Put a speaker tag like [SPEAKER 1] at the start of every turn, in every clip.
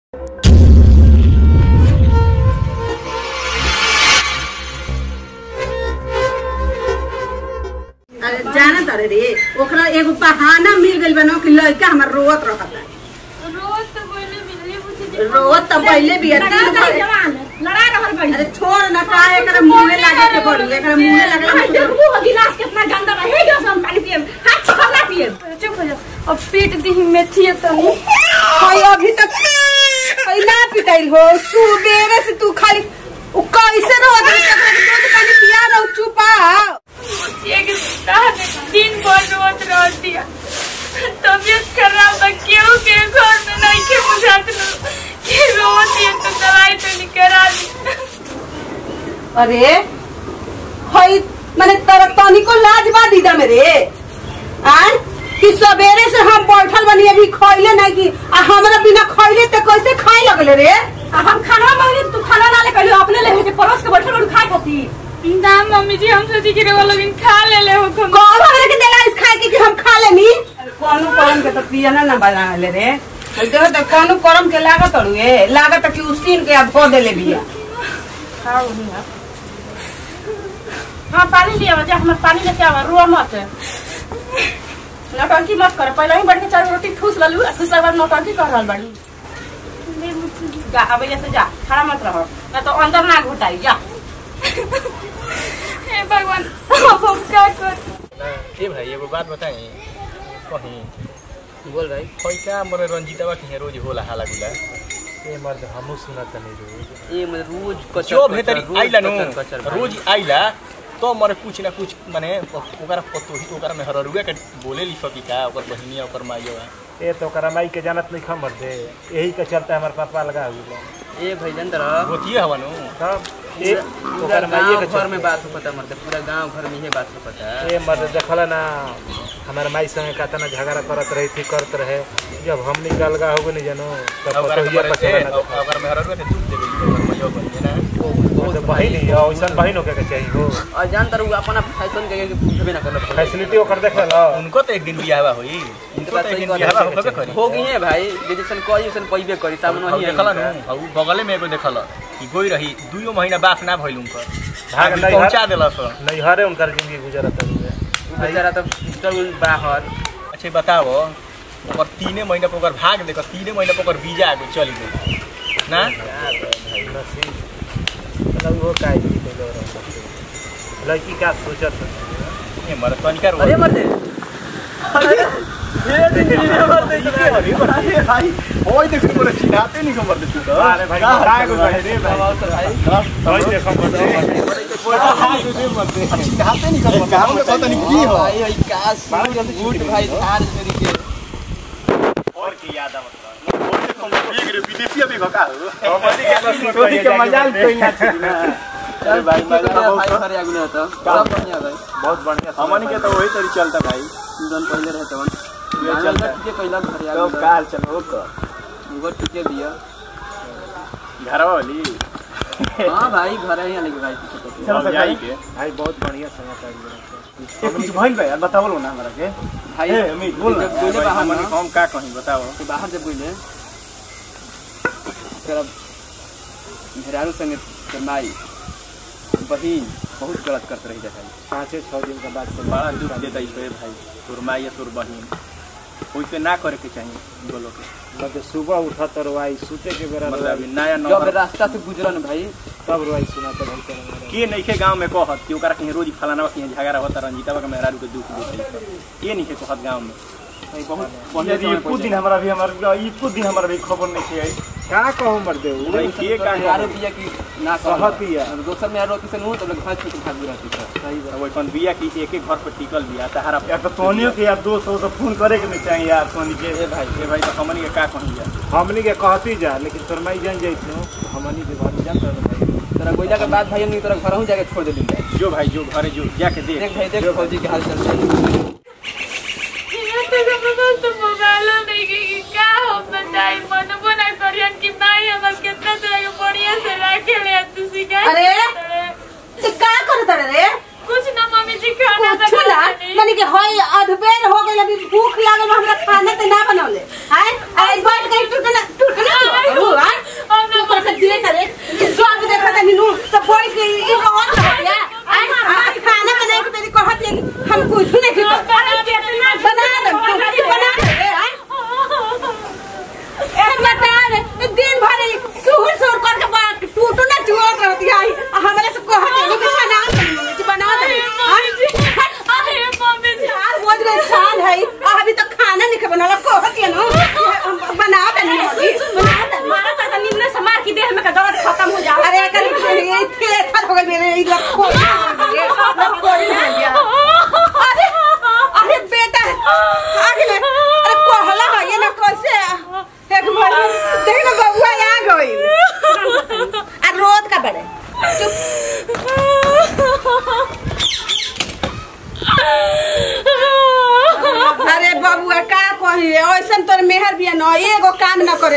[SPEAKER 1] अरे जाना तारे रे ओकरा एगो बहाना मिल गइल बा न कि लड़का हमर रोवत रहता
[SPEAKER 2] रोज तो बोले मिलले मुझे
[SPEAKER 1] रोवत त पहिले भी
[SPEAKER 2] लड़ा
[SPEAKER 1] अति
[SPEAKER 2] गई जवान लड़ा रहल बड़ी
[SPEAKER 1] अरे छोड़ न का एकरा मुंहे लागे के पड़ू एकरा मुंहे
[SPEAKER 2] हां
[SPEAKER 1] लागे
[SPEAKER 2] देखबू हो गिलास कितना गंदा बा हे जो हम पानी पिए हाथ छोड़ा पिए चुप हो जा अब पीट दी मेथी तो नहीं
[SPEAKER 1] कोई अभी तक कोई ना पिटाइल हो सुबेरे से तू खाली उ कैसे रोत रही एकरा के दूध पानी पिया रहो चुपा
[SPEAKER 2] एक ताने दिन भर रोत रह दिया तबियत खराब बा केहू के घर में नहीं के बुझात लो कि रोत ये तो दवाई तो नहीं करा दी
[SPEAKER 1] अरे हई माने तर तनिको लाज बा दीदा मेरे आन कि सवेरे से हम बैठल बनी अभी खइले नहीं कि आ हमरा बिना खइले त कैसे खाए लगले रे
[SPEAKER 2] आ हम खाना मांगे तू खाना ना ले कहलियो अपने ले जे परोस के बैठल और खाए खाती ना मम्मी जी हम सोची कि वो लोग खा ले ले हो कम
[SPEAKER 1] कौन हमरा के देला इस खाए के कि हम खा लेनी कोनो करम के त पियाना ना बना ले रे देखो त कोनो करम के लागत अड़ुए लागत कि उसीन के अब धो देले बिया
[SPEAKER 2] हाँ पानी लिया जा हमारे पानी लेके आवा रुआ मत नौटंकी मत कर पहले ही बढ़ के चार रोटी ठूस ललू ठूस के बाद नौटंकी कर रहल बाड़ी जा अब से जा खड़ा मत रहो ना तो अंदर ना घुटाई जा हे भगवान अब हम क्या कर
[SPEAKER 3] ए भाई एगो बात बताई कहीं
[SPEAKER 4] बोल भाई
[SPEAKER 3] खैका मरे रंजीतवा के रोज होला हाला गुला
[SPEAKER 5] ए मर्द हमहू सुनत नहीं रोज
[SPEAKER 4] ये मतलब रोज कचर
[SPEAKER 3] जो
[SPEAKER 4] कचर,
[SPEAKER 3] भेतरी
[SPEAKER 4] रोज
[SPEAKER 3] आइला नु
[SPEAKER 4] कचर कचर भाई।
[SPEAKER 3] रोज आइला तो मरे कुछ ना कुछ माने ओकरा पतोही ओकरा में हररुआ के बोले ली सकी का ओकर बहिनिया ओकर माइया
[SPEAKER 5] ए तो ओकरा माई के जानत नहीं खमर दे यही के चलते हमार पापा लगा हुआ
[SPEAKER 4] ए भाई जानते
[SPEAKER 3] गोतिए हवा नु
[SPEAKER 5] तब ए
[SPEAKER 4] पूरा
[SPEAKER 5] ओकर माई
[SPEAKER 4] गांव
[SPEAKER 5] के
[SPEAKER 4] घर में
[SPEAKER 5] चलते
[SPEAKER 4] बात होता मर्द पूरा गांव घर में ये बात होता
[SPEAKER 5] ए मर्द देखला ना हमारे माई संगे कातना झगड़ा करत रही थी करत रहे जब हम निकल गा हो नहीं जानो तब
[SPEAKER 3] ओकरा
[SPEAKER 5] पतोहिया
[SPEAKER 3] में से
[SPEAKER 5] पछला ना
[SPEAKER 3] ओकरा में हररुआ के दूध देबे ओकर माइया बहिनिया ना
[SPEAKER 5] वो तो बहिन ही है वैसन बहिन होके के चाहिए हो
[SPEAKER 4] और जानते रहो अपना फैशन के के पूछबे ना करना
[SPEAKER 5] फैसिलिटी ओकर देख ला
[SPEAKER 3] उनको तो एक दिन बियाह होई उनको तो एक दिन बियाह होबे करी
[SPEAKER 4] हो गई है भाई जैसन कोई वैसन पैबे करी सामने
[SPEAKER 3] अब
[SPEAKER 4] ही
[SPEAKER 3] देखला नु अब बगले में एगो देखला कि गोई रही दुइयो महीना बात ना भइल उनकर
[SPEAKER 5] भाग
[SPEAKER 3] भाग
[SPEAKER 5] नहीं
[SPEAKER 3] पहुंचा देला सर
[SPEAKER 5] नहीं हरे उनकर जिंदगी गुजरत है
[SPEAKER 4] बेचारा तो स्ट्रगल बाहर
[SPEAKER 3] अच्छा बताओ ओकर तीने महीना पर ओकर भाग देख तीने महीना पर ओकर वीजा आगे चल गई ना
[SPEAKER 5] नसीब मतलब वो काहे की कोई और होता लड़की का सोचत है
[SPEAKER 3] ए मर तनिका रो
[SPEAKER 4] अरे मर्द
[SPEAKER 3] ओए देख मोर चिनाते नहीं खबर दे तू
[SPEAKER 5] अरे भाई का को भाई रे भाई भाई देखो मत
[SPEAKER 3] चिनाते नहीं खबर गांव में पता नहीं की हो
[SPEAKER 4] भाई भाई का सूट भाई धार चोरी के
[SPEAKER 5] और की याद आवत
[SPEAKER 3] विदेशी अभी भका हो
[SPEAKER 5] छोटी के मजाल कोई ना
[SPEAKER 4] चल भाई भाई घर आगु नहीं होता सब बढ़िया भाई
[SPEAKER 5] बहुत बढ़िया
[SPEAKER 3] हमनी के तो वही तरी चलता भाई
[SPEAKER 4] जन पहले रहते वन
[SPEAKER 3] ये चलता है।
[SPEAKER 4] ठीक है कहला घर
[SPEAKER 3] तो
[SPEAKER 4] आगु
[SPEAKER 3] काल चल हो तो
[SPEAKER 4] वो ठीक है दिया
[SPEAKER 3] घरवा वाली
[SPEAKER 4] हां भाई घर ही आने के भाई ठीक है
[SPEAKER 3] चल जाई के
[SPEAKER 5] भाई बहुत बढ़िया समाचार
[SPEAKER 3] ए कुछ भइल भाई बतावलो ना हमरा के
[SPEAKER 4] भाई
[SPEAKER 3] ए अमित बोल ना
[SPEAKER 4] जब बोले बाहर
[SPEAKER 3] हमनी
[SPEAKER 4] ना
[SPEAKER 3] हम का कहीं बताओ
[SPEAKER 4] तो बाहर जब बोले तेरा घरारू संगे तेर माई बहिन बहुत गलत करत रही जा भाई
[SPEAKER 5] पाँचे छः दिन के बाद से
[SPEAKER 3] बड़ा दुख देता है भाई तोर माई या तोर बहिन वैसे ना करे के चाहिए बोलो के
[SPEAKER 5] मतलब सुबह उठा तो रोवाई सूते के बेरा
[SPEAKER 3] मतलब
[SPEAKER 5] रोवाई
[SPEAKER 3] अभी नया
[SPEAKER 4] जब
[SPEAKER 3] नौकर
[SPEAKER 4] रास्ता से गुजरन भाई
[SPEAKER 5] तब रोवाई सुना तो भाई तेरा
[SPEAKER 3] के नइखे गांव में कहत कि ओकरा कहीं रोज फलाना कहीं झगड़ा होता रंजीता के मेहरारू के दुख देते ये नहीं कहत गांव में
[SPEAKER 4] भाई बहुत बढ़िया
[SPEAKER 3] यदि
[SPEAKER 4] समय
[SPEAKER 3] एको दिन
[SPEAKER 4] पहुंचे।
[SPEAKER 3] हमारा भी हमारा एको दिन हमारा भी खबर नहीं है
[SPEAKER 5] का कहूँ मर दे
[SPEAKER 3] भाई के का
[SPEAKER 4] यारो बिया की ना
[SPEAKER 5] कहत ही है।
[SPEAKER 4] और दोसर में यारो किसे नु तो लोग भाग छूट भाग रहती है सही बात
[SPEAKER 3] वो अपन बिया की एक एक घर पर टिकल बिया सहारा
[SPEAKER 5] या तो तोनियो के यार दोस्त हो तो फोन करे के नहीं चाहिए यार तोनी के
[SPEAKER 3] ए भाई ए भाई तो हमनी के का कहीं जा
[SPEAKER 5] हमनी के कहती जा लेकिन तोर माई जान जाइत नो हमनी के घर जान तो भाई
[SPEAKER 4] तेरा गोइला के बाद भाई नहीं तेरा घर हूं जाके छोड़ दे दूंगा
[SPEAKER 3] जो भाई जो घरे जो जाके देख
[SPEAKER 4] देख भाई देख फौजी के हाल चल रहा है
[SPEAKER 2] तो मोबाइल नहीं कि का हो बताई मन बना करियन कि माई हमर कितना तरह के बढ़िया से रखे ले तू सिखा
[SPEAKER 1] अरे? तो का करत रे
[SPEAKER 2] कुछ ना मम्मी जी खाना
[SPEAKER 1] कुछ ना माने कि हई अधबेर हो गइल अभी भूख लागल हमरा खाना त ना बनौले हाय आई बैठ गई टुटना टुटना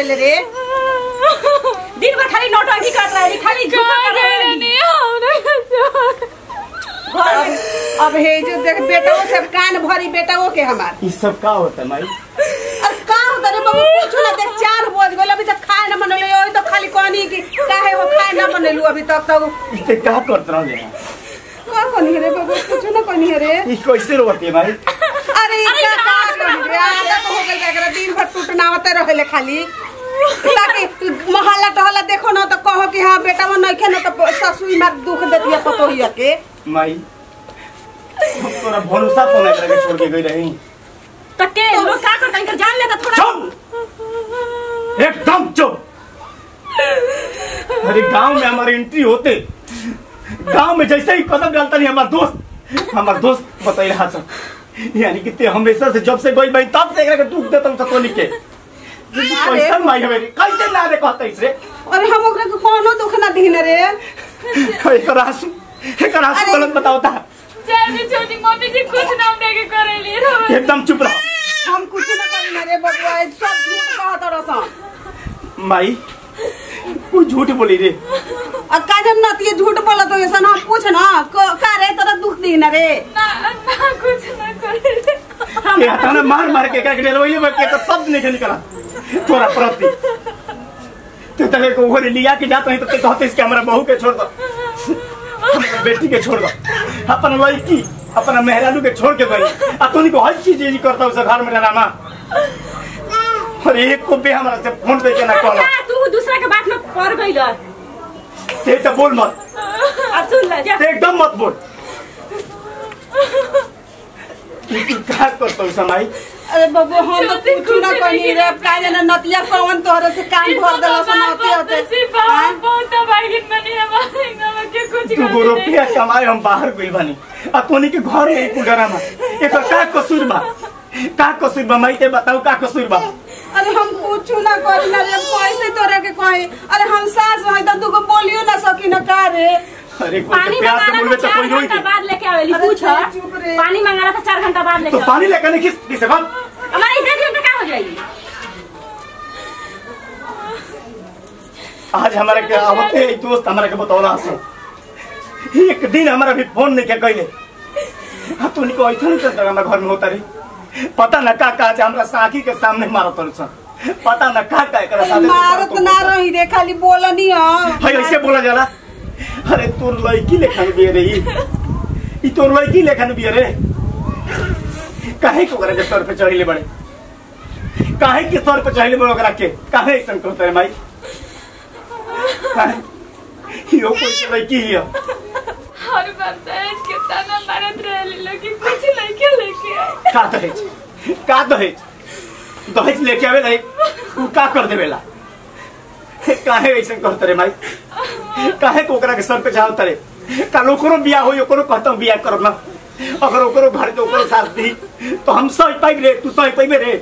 [SPEAKER 1] करेले रे दिन भर खाली नौटंकी करत रहे खाली झूठा
[SPEAKER 2] कहाँ
[SPEAKER 1] कर रहे
[SPEAKER 2] गए नहीं हमरा
[SPEAKER 1] अब अब हे जो देख बेटाओ सब कान भरी बेटाओ के हमार
[SPEAKER 3] ई सब का होता है माई
[SPEAKER 1] अरे का होता रे बाबू पूछो ना देख चार बज गइल अभी तक खाए ना बनले ओई तो खाली कहनी कि काहे हो खाए ना बनलू अभी तक तक
[SPEAKER 3] इसे का करत रह जा
[SPEAKER 1] का कहनी रे बाबू पूछो ना कहनी रे
[SPEAKER 3] ई कैसे रोती है माई
[SPEAKER 1] अरे ई का का कहनी रे आदत हो गइल एकरा दिन भर टूटनावते रहेले खाली ताकि मोहल्ला टहला देखो ना तो कहो कि हाँ बेटा वो नहीं ना तो ससुई मार दुख देती है पतोहिया के
[SPEAKER 3] माई हम तोरा भरोसा तो नहीं करके छोड़ के गई रही
[SPEAKER 1] तो के लोग का करता इनकर जान लेता थोड़ा
[SPEAKER 3] चुप एकदम चुप अरे गांव में हमारी एंट्री होते गांव में जैसे ही कदम डालता नहीं हमारा दोस्त हमारा दोस्त बताई रहा सब यानी कि ते हमेशा से जब से गई भाई तब से एकरा के दुख देता हूं सतोनी के कैसा माई हमेरी कैसे ना रे कहता इसे
[SPEAKER 1] अरे हम ओकरा के कोनो दुख ना दीन रे
[SPEAKER 3] एकर आंसू एकर आंसू
[SPEAKER 1] अरे-
[SPEAKER 3] गलत बताओ ता
[SPEAKER 2] जाने छोटी मम्मी जी कुछ नाम देके करेली रे
[SPEAKER 3] एकदम चुप रहो
[SPEAKER 1] हम कुछ ना करी रे बबुआ ये सब झूठ कहत रसन
[SPEAKER 3] माई कोई झूठ बोली रे
[SPEAKER 1] आ काजम ना ये झूठ बोला तो ऐसा ना पूछ ना क- का रे तोरा दुख दीन रे
[SPEAKER 2] ना ना कुछ ना करेली
[SPEAKER 3] के हटाना मार मार के का के रोइए में के तो शब्द नहीं निकला तोरा प्रति ते तले को ओरे लिया के जात नहीं तो ते कहते इसके हमरा बहू के छोड़ दो हमरा बेटी के छोड़ दो अपन लड़की अपना मेहरानू के छोड़ के गई आ तोनी को हर चीज ये करता उस घर में रहना और एक को भी हमरा से फोन दे के ना कहला
[SPEAKER 1] तू दूसरा के बात में पड़ गइल
[SPEAKER 3] ते तो बोल मत
[SPEAKER 1] अब सुन ले जा
[SPEAKER 3] ते एकदम मत बोल तू का करता उस समय
[SPEAKER 1] अरे बबू हम तो कुछ ना करी रे का जाने नतिया कौन तोहरे से कान भर देला सन होते होते हाँ?
[SPEAKER 2] बहुत बाइक बनी हमारे गाँव के कुछ
[SPEAKER 3] तू गो रुपया कमाए हम बाहर गइल बानी आ तोनी के घर में एक डरामा एक का कसूर बा का कसूर बा माई ते बताऊ का कसूर बा
[SPEAKER 1] अरे हम कुछ ना करी ना रे कैसे तोरे के कहे अरे हम सास भाई तो तू को बोलियो ना सकी ना का रे
[SPEAKER 3] अरे कोई के प्यार से बोलबे तो कोई होई के
[SPEAKER 6] बाद लेके आवेली
[SPEAKER 1] अरे
[SPEAKER 6] पूछ
[SPEAKER 1] चुप चुप रे।
[SPEAKER 6] पानी मंगाना था चार घंटा बाद
[SPEAKER 3] तो
[SPEAKER 6] लेके
[SPEAKER 3] पानी लेकर नहीं किस किसे बात
[SPEAKER 6] हमारे इधर दिन पे क्या हो जाएगी
[SPEAKER 3] आज हमारे के आवते एक दोस्त हमारे के बतौला हसो एक दिन हमारा भी फोन नहीं के कइले आ तोनी को ऐसा नहीं करता हमरा घर में होता रे पता न का का आज हमरा साखी के सामने मारत रह पता न का का एकरा साथे
[SPEAKER 1] मारत ना रही रे खाली बोलनी हम
[SPEAKER 3] हाय ऐसे बोला जाला अरे तोर लड़की लेखन बिये रे ई ई तोर लड़की लेखन बिये रे काहे को करे सर पे चढ़िले बड़े काहे के सर पे चढ़िले बड़े ओकरा के काहे ऐसन करते रे भाई काहे यो कोई के लड़की हिया
[SPEAKER 2] हर बार दहेज के ताना मारत रहली लोग कि कुछ लड़के लेके आए
[SPEAKER 3] का दहेज का दहेज दहेज लेके आवे लाई तू का कर देवेला काहे ऐसन करते रे भाई काहे को ओकरा के सर पे चढ़ावत रे कल ओकरो बियाह होई ओकरो कहता बियाह करब ना अगर ओकरो घर के ओकरो साथ दी तो हम सही पाइब रे तू सही पाइबे रे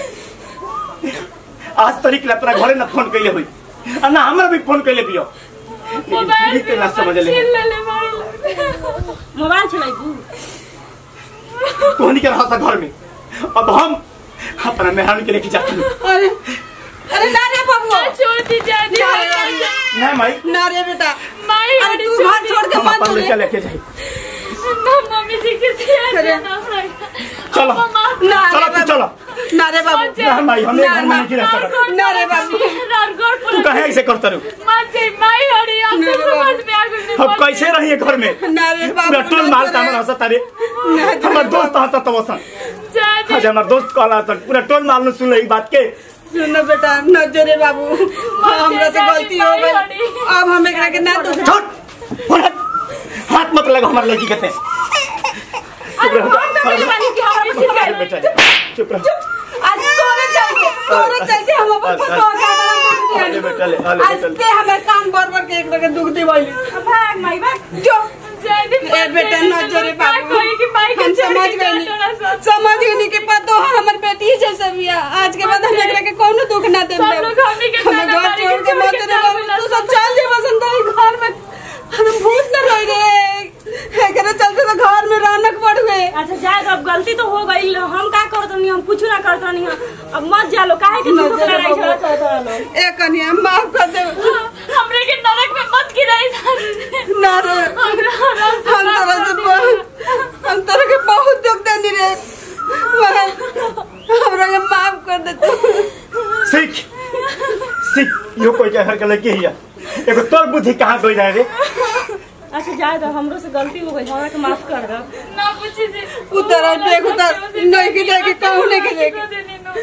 [SPEAKER 3] आज तरीक ला तोरा घरे ना फोन कैले होई आ ना हमरा भी फोन कैले बियो लेकिन
[SPEAKER 2] मोबाइल
[SPEAKER 3] फिर भी ते ना समझ ले
[SPEAKER 2] छीन लेले मारे लोग
[SPEAKER 6] मोबाइल चलाइबू
[SPEAKER 3] तोहनी के रहता घर में अब हम अपना मेहरान के लेके जाते हैं
[SPEAKER 1] अरे अरे ना रे बबुआ
[SPEAKER 2] छोड़ दी जानी
[SPEAKER 3] नहीं माई
[SPEAKER 1] ना रे बेटा
[SPEAKER 2] माई
[SPEAKER 1] अरे तू घर छोड़ के
[SPEAKER 3] हम
[SPEAKER 1] मत
[SPEAKER 3] अपन
[SPEAKER 1] चले
[SPEAKER 3] लड़का लेके जाए
[SPEAKER 2] ना मम्मी जी के सिया
[SPEAKER 1] अरे।
[SPEAKER 2] ना
[SPEAKER 3] चलो
[SPEAKER 1] ना
[SPEAKER 3] चलो
[SPEAKER 1] रे
[SPEAKER 3] तू चलो
[SPEAKER 1] बाबू ना रे बाबू
[SPEAKER 3] ना माई हम एक घर में नहीं रह सकते
[SPEAKER 1] ना रे बाबू
[SPEAKER 3] तू कहे ऐसे करता रहो
[SPEAKER 2] माई हरी हम
[SPEAKER 1] ना
[SPEAKER 2] तो
[SPEAKER 1] रे बाबू।
[SPEAKER 2] समझ में आ गई
[SPEAKER 3] हम कैसे रहिए घर में
[SPEAKER 1] ना रे बाबू
[SPEAKER 3] पूरा टोल माल का हमारा हंसता रे हमार दोस्त हंसता तो वसन
[SPEAKER 2] जानी
[SPEAKER 3] आज हमार दोस्त कहला था पूरा टोल माल ने सुन ई बात के
[SPEAKER 1] सुन बेटा न जो रे बाबू हाँ, हमरा से गलती हो गई अब हम एकरा के ना दोष
[SPEAKER 3] छोड़ और हट। हाथ मत लगा हमारे लड़की कहते चुप रहो अरे बेटा चुप रहो
[SPEAKER 1] आज तोरे चलते तोरे चलते हम अपन
[SPEAKER 3] अरे,
[SPEAKER 1] फोटो का बना
[SPEAKER 3] अरे बेटा ले, अरे
[SPEAKER 1] आज
[SPEAKER 3] बेटा ले।
[SPEAKER 1] ते हमें कान बर बर के एकरा के दुख दिवाली भाग माई भाग जो
[SPEAKER 2] जानी
[SPEAKER 1] ए बेटा न जो रे बाबू
[SPEAKER 2] कोई की माई
[SPEAKER 1] हम समझ गए नहीं समझ गए नहीं कि पतो है हमर बेटी ही जैसे बिया आज के बाद हम एकरा के कोनो दुख ना देब
[SPEAKER 2] सब लोग हमनी के
[SPEAKER 1] हमें
[SPEAKER 2] ताना
[SPEAKER 1] घर
[SPEAKER 2] मारी
[SPEAKER 1] छोड़
[SPEAKER 2] के
[SPEAKER 1] के मत
[SPEAKER 2] छोड़ के
[SPEAKER 1] रे बाबू
[SPEAKER 2] जावेला
[SPEAKER 1] तू सब चल जे बसंत घर में हम भूत न रही रे एकरे चलते तो घर में रौनक बढ़ गए
[SPEAKER 6] अच्छा जाए अब गलती तो हो गई हम का करत नहीं हम कुछ ना करत नहीं अब मत जा लो काहे के
[SPEAKER 1] न
[SPEAKER 6] झूठ
[SPEAKER 1] जा लो
[SPEAKER 6] लड़ाई
[SPEAKER 1] बाबू।
[SPEAKER 6] झगड़ा करत रहो
[SPEAKER 1] ना रे हम तरह से बहुत हम तरह के बहुत दुख देनी रे मगर हमरा के माफ कर दे तू
[SPEAKER 3] सीख सीख यो कोई के घर के लड़की हिया एगो तोर बुद्धि कहाँ गई रहे रे
[SPEAKER 6] अच्छा जाए तो हमरो से गलती हो गई हमरा के माफ कर दो
[SPEAKER 2] ना पूछे से
[SPEAKER 1] उतर देख उतर नहीं के जाके कहूं नहीं के जाके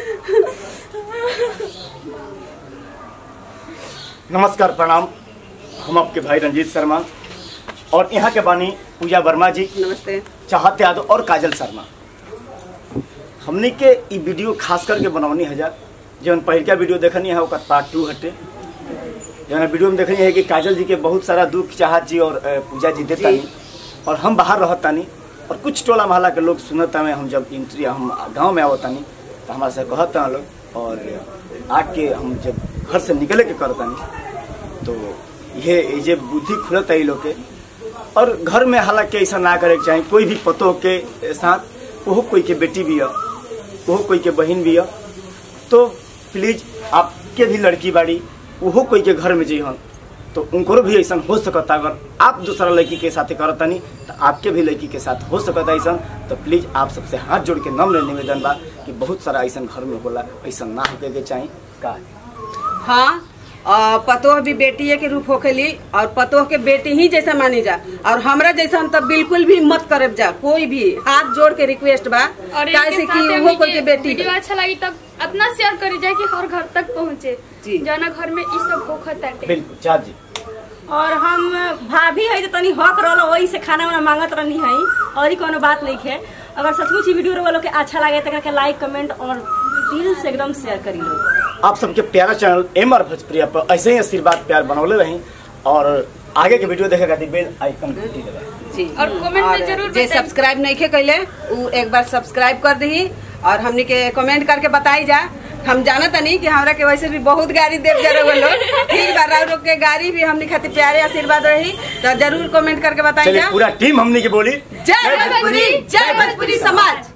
[SPEAKER 3] नमस्कार प्रणाम हम आपके भाई रंजीत शर्मा और यहाँ के बानी पूजा वर्मा जी
[SPEAKER 1] नमस्ते
[SPEAKER 3] चाहत यादव और काजल शर्मा हमने के ई वीडियो खास करके बनौनी हजार जौन पहिलका वीडियो देखनी है ओकर पार्ट टू हटे जौन वीडियो में देखनी है कि काजल जी के बहुत सारा दुख चाहत जी और अ, पूजा जी देतानी और हम बाहर रहतानी और कुछ टोला मोहल्ला के लोग सुनता में हम जब इंट्री हम गांव में आवतानी तो हमारे से कहता लोग और आके हम जब घर से निकले के करतानी तो ये ये जे बुद्धि खुलत है ई लोग के और घर में हालांकि ऐसा ना करे के चाही कोई भी पतो के साथ ओहो कोई के बेटी भी है ओहो कोई के बहन भी है तो प्लीज आपके भी लड़की बाड़ी ओहो कोई के घर में जइहन तो उनको भी ऐसा हो सकता अगर आप दूसरा लड़की के साथ करतनी तो आपके भी लड़की के साथ हो सकता ऐसा तो प्लीज आप सबसे हाथ जोड़ के नम्र निवेदन बा कि बहुत सारा ऐसा घर में होला ऐसा ना होके के चाही का
[SPEAKER 1] हाँ आ, पतोह भी बेटिए के रूप होखेली और पतोह के बेटी ही जैसा मानी जा और हमरा जैसा हम तब बिल्कुल भी मत करब जा कोई भी हाथ जोड़ के रिक्वेस्ट बा
[SPEAKER 2] और
[SPEAKER 1] काहे से कि वो कोई के बेटी
[SPEAKER 2] वीडियो
[SPEAKER 1] बा।
[SPEAKER 2] अच्छा लगी तब अपना शेयर करी जाए कि हर घर तक पहुँचे
[SPEAKER 1] जी।
[SPEAKER 2] जाना घर में ई सब होखत ताटे
[SPEAKER 3] बिल्कुल चाह जी
[SPEAKER 6] और हम भाभी है तो तनी हक रहलो वही से खाना वाना मांगत रहनी है और ही कोनो बात नहीं है अगर सचमुच ही वीडियो वालों के अच्छा लगे तो के लाइक कमेंट और दिल से एकदम शेयर करी लो
[SPEAKER 3] आप सबके प्यारा चैनल एम आर भोजप्रिया पर ऐसे ही आशीर्वाद प्यार बनौले रही और आगे के वीडियो देखे खातिर बेल आइकन घंटी दबाएं
[SPEAKER 1] जी
[SPEAKER 2] और कमेंट में जरूर
[SPEAKER 1] जे
[SPEAKER 2] बताई।
[SPEAKER 1] सब्सक्राइब नहीं खे कैले उ एक बार सब्सक्राइब कर दही और हमनी के कमेंट करके बताई जा हम जाना तनी कि हमरा के वैसे भी बहुत गाड़ी देव जा रहे लोग ठीक बा राव लोग के गाड़ी भी हमनी खातिर प्यारे आशीर्वाद रही तो जरूर कमेंट करके बताई
[SPEAKER 3] चलिए
[SPEAKER 1] जा
[SPEAKER 3] पूरा टीम हमने की बोली
[SPEAKER 1] जय भोजपुरी जय भोजपुरी समाज